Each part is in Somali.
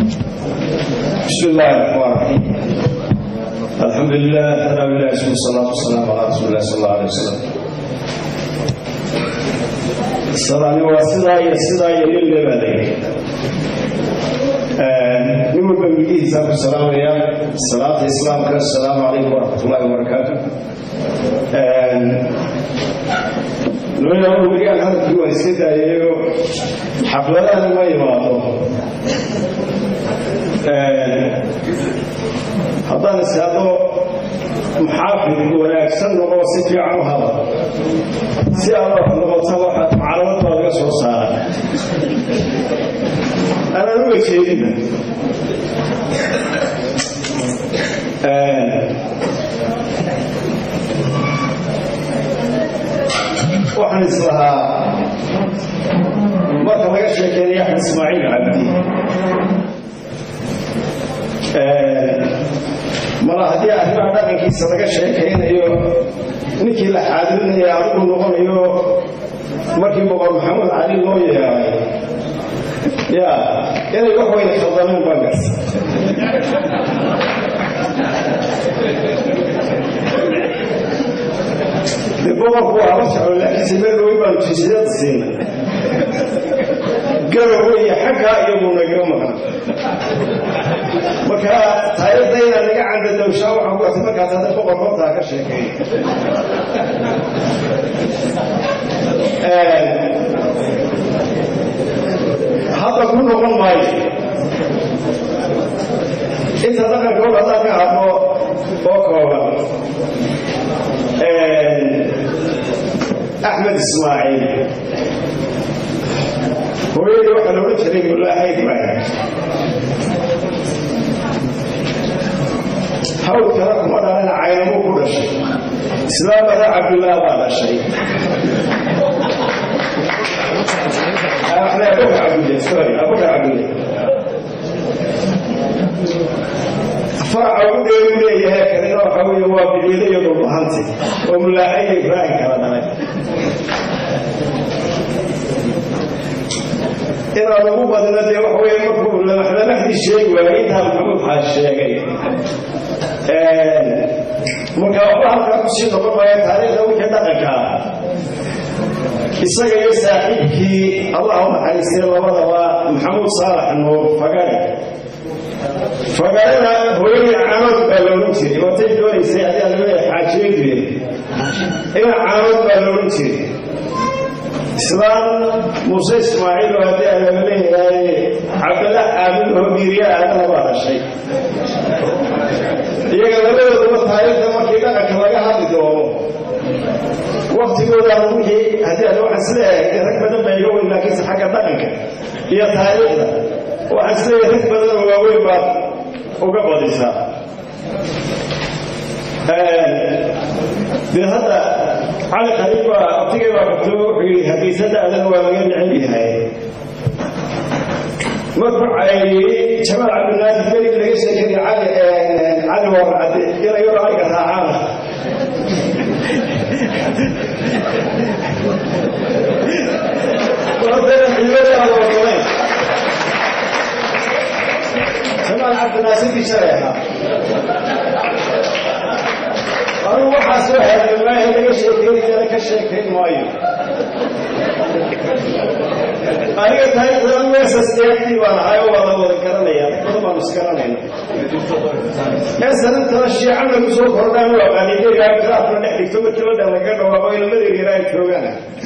بسم الله الرحمن الرحيم الحمد لله ثناء الله اسمه الصلاة والسلام على رسول الله صلى الله عليه وسلم الصلاة واسدا يسدا يلل لبالي نمر بمجيه ساق السلام يا صلاة الإسلام السلام عليكم ورحمة الله وبركاته looya weligaan hadalkii waa iska daayayo xafladahan ma imaado haddaan iskaado muxaafid wanaagsan noqo si fiican u hadal si aad wax noqota waxaad maclamad baa laga soo saara anaan uga jeedina waxaan islahaa marka laga sheekeynaya axmed ismaaciil cabdi mala haddii arrimaha dhaqankiisa laga sheekaynayo ninkii la xaadirinaya adigu noqonayo markii boqor maxamed cali loo yeeray ya inay wax weyna khaldameen baan garta de boqorku waa la socdo laakiinse meel dhowey baanu jinsiyada siina garowe iyo xaggaa iyaguna iga maqan marka taayadda inaan naga candadowshaa waxaan ku artay markaas hadda boqor hortaa ka sheekay hadda ku noqon maayo inta dhaqankood haddaan ka hadlo oo kooban axmed ismaaciil hooyadii waxaa la odhan jiray mulaahayd baa hawl kale kuma dhalana caynamuu ku dhashay islaamada cabdullaah baa dhashay abuka cabdulle sorry abuka cabdulle faraca ugu dheeru leeyahay kanina waxa weeye waa biciide iyo dhulbahanti oo mulaahayo ibraahim kala dhalay inaan ugu badino dee waxa weeye markuu lamaxdamaxdii sheegi waayay intaa maxamuud xaas sheegay marka waxba halkaa kusii noqon maaya taariikhda wixii dhaqanka ah isaga iyo saaxiibkii allah u naxariistay labadaba maxamuud saalax nuur fagare fagarena hooyadii caanood baa la odhan jiray watay doonaysay ayaa laga xaajiyo jireen ina caanood baa la odhan jiray islaam muuse ismaaciil oo haddii aan laga leeyahay cabdalla aamid oo miiriya aadana baa dhashay iyaga labadooduba taariikhda markii dhaqanka laga hadli doono waktigooda wixii haddii aan waxaan isleeyahay rag badan baa iga weyn laakiinse xagga dhaqanka iyo taariikhda waxaan isleeyahay rag badan oo waaweyn baad uga badisaa dee hadda cali qariib baa abtigay baa qabto wuxuu yidhi hargeysada adana waa laga necel yahay markuu cayriyey jamaal cabdinaadir belig laga sheekay cali cali warcade inayaro ariga raacaan jamaal cabdinaasirkii shalay ahaa anugu waxaa soo hadlmaahe laga sheekeynayana ka sheekayn maayo aniga taariikhda meesasdeegtii baan ahay oo waa la wada garanaya badan baanu isgaranayna ee sanantana shiicana ku soo kordhaan waa qaalideegaa kiraafka dhex dhigto markii la dhan laga dhawaaqo ilmadeer yaraa ay joogaan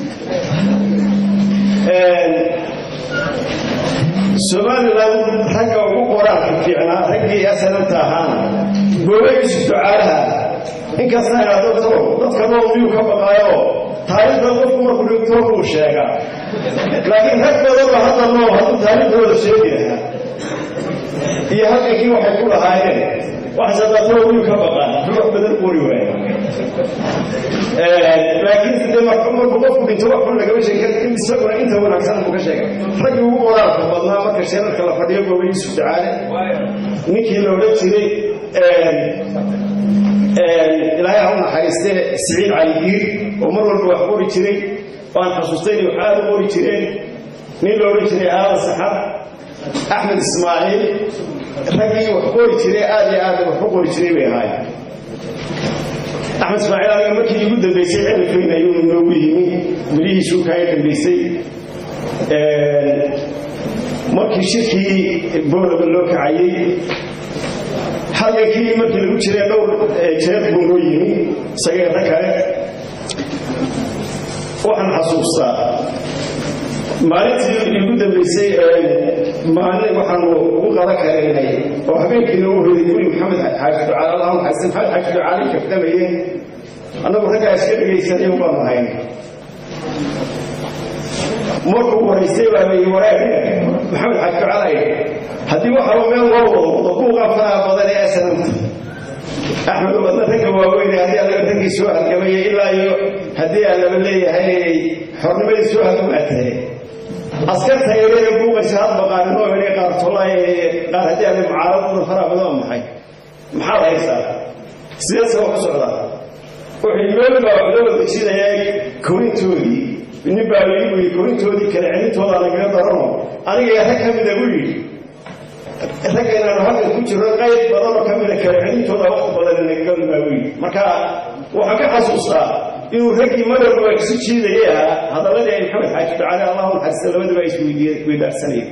somalilan ragga ugu qoraalka fiicnaa raggii asananta ahaana goobagiisu ducaalaha inkasta inaado dadka nool miyuu ka baqaayo taariikhda qofku markuu dhigto buu sheegaa laakiin rag badanba hadda nool hadduu taariikhdooda sheegi lahaa iyo halkankii waxay ku lahaayeen waxsadaatoo miyuu ka baqaa ruux badan qori waaya laakiin de markuu qofku dhinto wax kun lagama sheegi kara isaguna inta wanaagsan buu ka sheegay raggii ugu qoraalka badnaa marka sheerarka la fadhiyo gooba yuusuf dacaale ninkii la odhan jiray ilaahay ha u naxariiste siciid caligiir oo mar walba wax qori jiray waan xasuustay inay wax aada u qori jireen nin la odhan jiray aadan saxar axmed ismaaciil raggii wax qori jiray aad iyo aad wax u qori jiray bay ahaayeen axmed ismaaciil aniga markii igu dambaysay xilifweyn ayuu noogu yimi bilihiisuu kaaga dambaysay markii shirkii boolaba loo kacayey halgankii markii lagu jiray dhowr jeer buu noo yimi isagee rag kale waxaan xasuustaa maalintii igu dambaysay maalin waxaanu ugu qadan karaynay oo habeenkiina u hoyday guri maxamed xaaji ducaal allahuma xasan maxamed xaaji ducaali kafdamayeen annagu raggaa iska dhegaysanay baanu hayn markuu waraystay baa layi waraag maxamed xaaji ducaal ay haddii waxaba meel loo wado wado buuqaa faraha badan ee sanamta axmed wadna ragga waaweyne haddii allaga raggii soo halgamaya ilaa iyo haddii aan laba leeyahay xornimadii soo halgamaatahay askarta yareega buuqaysa hadba qaarinoo idhay qaar tolay qaar haddii alle mucaaradada faraha badan waa maxay maxaad haysaa sideese wax u socdaa wuxuu meel baa wax loo wada jidayaa korintoodii nin baa lagu yidhi korintoodii kale celintooda nagaga darano aniga rag ka mida buu yidhi ragga inaanu halkan ku jirno qayb badanoo ka mida kale celintooda waqti badan nagaga baa buu yidhi marka waxaan ka xasuustaa inuu raggii madowba isu jiidayay ahaa hadalladii ay maxamed xaaji ducaale allahu naxariista labadaba ay isweydaarsanayeen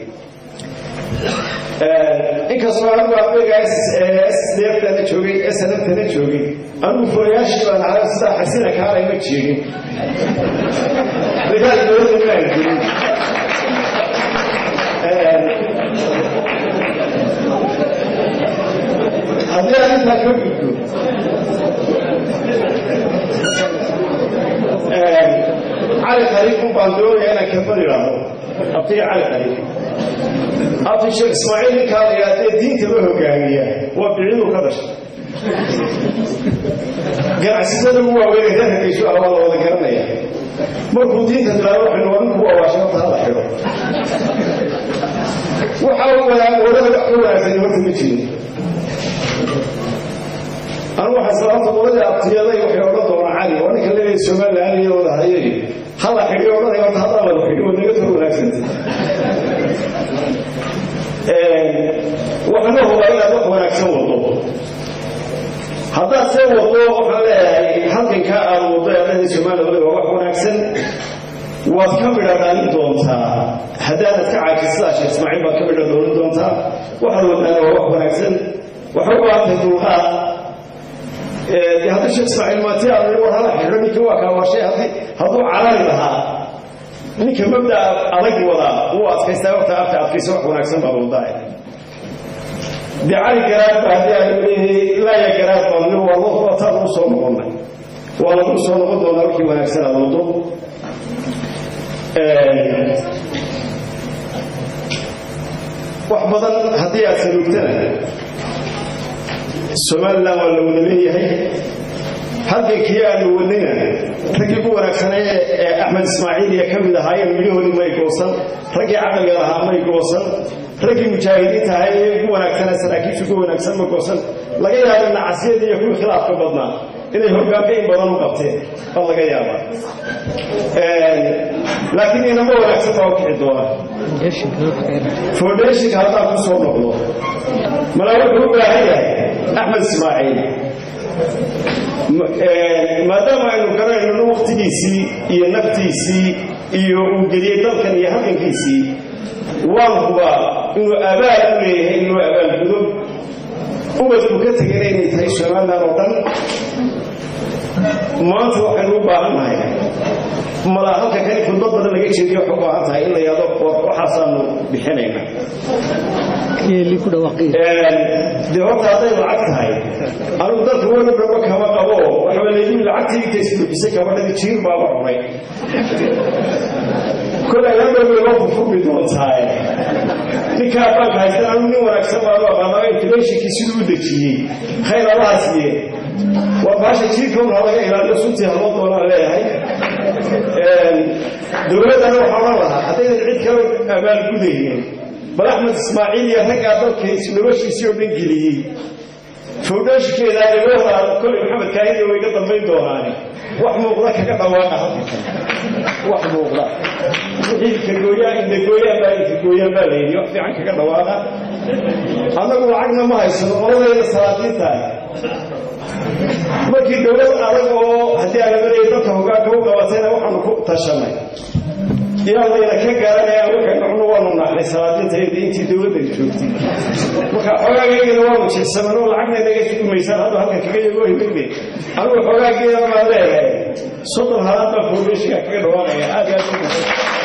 inkastoo anigu ardayga ssdftana joogay snftana joogay anigu furayaashii baan ahaa sidaa xasina kaalay ma jeegin dagaal dowladda maan jirin haddii aan intaa ka gudbo cali khaliifun baan doonaya inaan kelmad idhaahdo abtiga cali khaliif abti sheekh ismaaciil ninkaa la yidhahdee diintaba hogaamiya waa bicidu ka dhashay ganacsatada ugu waaweynay reer hargeysu ah waa la wada garanaya markuu diinta bilaabo waxaynu waa ninku waawashata hala xidho waxa wadada wax ka wanaagsan horta ma jirin anigu waxaa sababta qoladii abtiyaday waxay odhan doonaa cali oo ninka leeyahay somaliland iyo wada hayay hala xidhi odhanay horta haddaan wada xidhi waa naga soo wanaagsanta waxaana hubaa inaad wax wanaagsan wado haddaad see wado waxaan leeyahay halkankaa aad wado eedahii somaliland waa wax wanaagsan waad ka midha dhaalin doontaa haddaanad ka caajisadaa sheekh ismaaciil baad ka midha doonin doontaa waxaad wadaana waa wax wanaagsan waxay u baahantahay dulqaad de haddii sheekh ismaaciil maati aad war hala xidho ninka waa kaa waashay haddii hadduu carari lahaa ninka mabda adag wadaa wuu adkaystaa waqta afta adkaysa wax wanaagsan baa wadaa dee cali garaad ba haddii aan leeyahay laaya garaad baan waa wataa lagu soo noqonnay waa lagu soo noqon doonaa wixii wanaagsan aad wado wax badan haddii aad saluugtana somalilan waa la wada leeyahay halgankii aanu wadnayna raggii ku wanaagsanay ee axmed ismaaciil iyo ka mid ahaayeen midhahoodii may goosan raggii caqliga lahaa may goosan raggii mujaahidiinta ahay ee ugu wanaagsanaa saraakiisha ugu wanaagsan ma goosan laga yaaba nacasyadii iyo kuwii khilaafka badnaa inay hogaanka in badan u qabteen baa laga yaabaa laakiin inama wanaagsan baa u kici doona foundhationka haddaan ku soo noqdo malaa wuxuu u baahan yahay axmed ismaaciil maadaama aynu garanayno waktigiisii iyo naftiisii iyo uu geliyey dalkan iyo halgankiisii waan hubaa inuu abaal u leeyahay inuu abaalgudo ubadku ka tegana inay tahay somalilan oo dhan maanta waxaynu u baahannahay malaa halka kani khudbad badan laga jeediyo waxay u baahan tahay in la yado waxaasaanu bixinayna dee horta hadday lacag tahay anigu dalka weli dhaba kama qabo waxaa layidhi lacagtii inta isbuuxisay gabadhadii jiir baaba cunay kolay hadhowbay loo furfurmi doontaaye ninkaa baanka haystan anigu nin wanaagsan baanu aqaanaa inflationkii siduu u dejiyey khayr allaha siiye waa baasha jiirkan ha laga ilaaliyo suntii haloo doonaan leeyahay dowladdana waxaa odhan lahaa haddaynan cid kale abaalgudaynin bal axmed ismaaciil iyo raggaa dalkiis noloshiisii oo dhan geliyey fowdhaashikeeda dhibooda kolay maxamed kaahida way ka dambayn doonaane wax muuqda kaga dhawaaqa halka wax muuqda wixii kagooyaa indagooyaan baa inkagooyaan baa la yidhi wax fiican kaga dhawaaqa annagu lacagna ma haysano qoladayda salaadiinta markii dowlad adag oo haddii aalamadaya dadka hogaanka u qabatayna waxaanu ku tashanay inaan layna ka garanayaan waxay nucnu waanu naaxnay salaadiinta iyada intii dowladda joogtay marka xoogaagaygana waanu jilsaman oo lacagna naga dumaysaan hadda halkan kaga yago himaybe anigu xoogaageeda maa leeyahay soddon halaad baa foundatiga kaga dhawaaqaya aad iyo aad